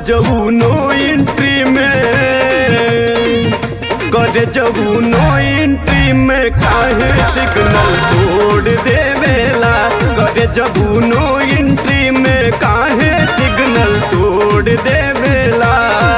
जबू नो एंट्री में करे जबू नो एंट्री में काहे सिग्नल तोड़ देवेला करे जबू नो एंट्री में काहे सिग्नल तोड़ देवेला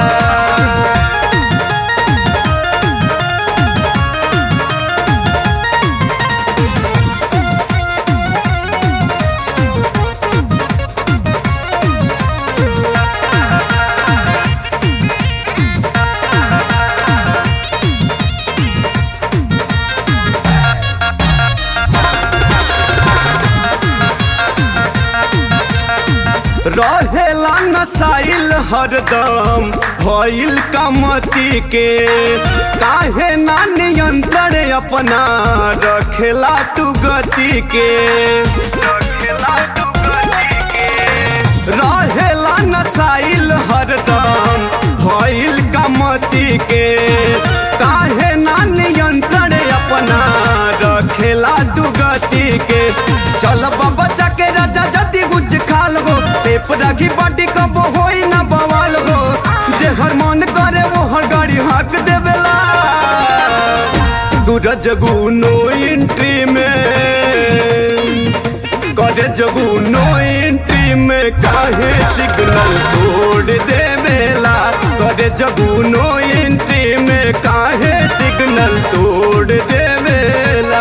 रहेला नसाइल हरदम भइल कमती के काहे ना नियंत्रण अपना रखेला तू गति के रहेला नसाइल हरदम भइल कमती के काहे ना नियंत्रण अपना रखेला तू गति के चल बच्चा के राजा जति गुज खाल हो सेप राखी बाटी कब होई ना बवाल हो जे हर मन करे वो हर गाड़ी हाक देवेला तू रजगू नो एंट्री में करे जगू नो एंट्री में काहे सिग्नल तोड़ देवेला करे जगू नो एंट्री में काहे सिग्नल तोड़ देवेला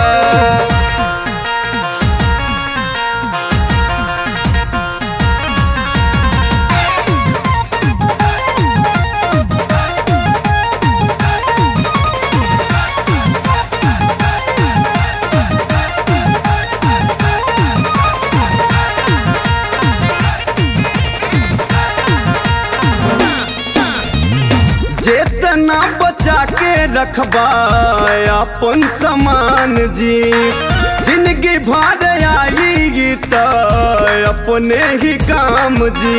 जेतना बचा के रखबा अपन समान जी जिंदगी भर आई त अपने ही काम जी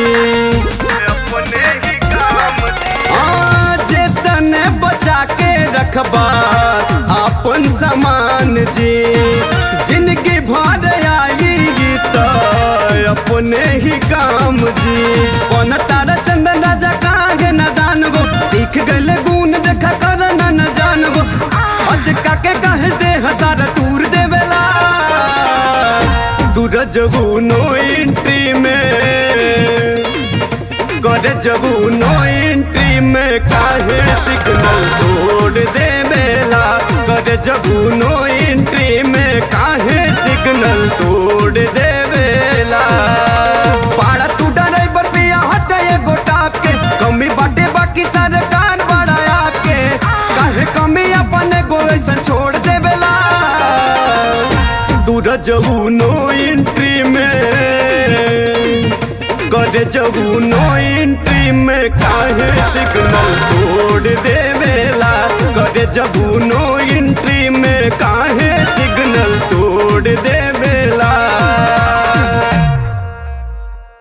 हाँ, जेतने बचा के रखबा अपन समान जी जिंदगी भर आई त अपने ही काम जी पन तारा चंदन राजा काहे न दान गो सीख गल गुण देखा कर न न जान गो अज काके कहे दे हजार तूर देवेला तू रजबू नो एंट्री में करे जबू नो एंट्री में काहे सिग्नल तोड़ देवेला करे जबू नो एंट्री में काहे सिग्नल तोड़ देवेला पाड़ा तू ड्राइवर पे हट एगो टाप के कमी बाटे बाकी सरकार बड़ा आपके काहे कमी अपन गो ऐसा छोड़ देवेला तू रजबू नो एंट्री में करे जबू नो एंट्री में काहे सिग्नल तोड़ देवेला करे जबू नो एंट्री में काहे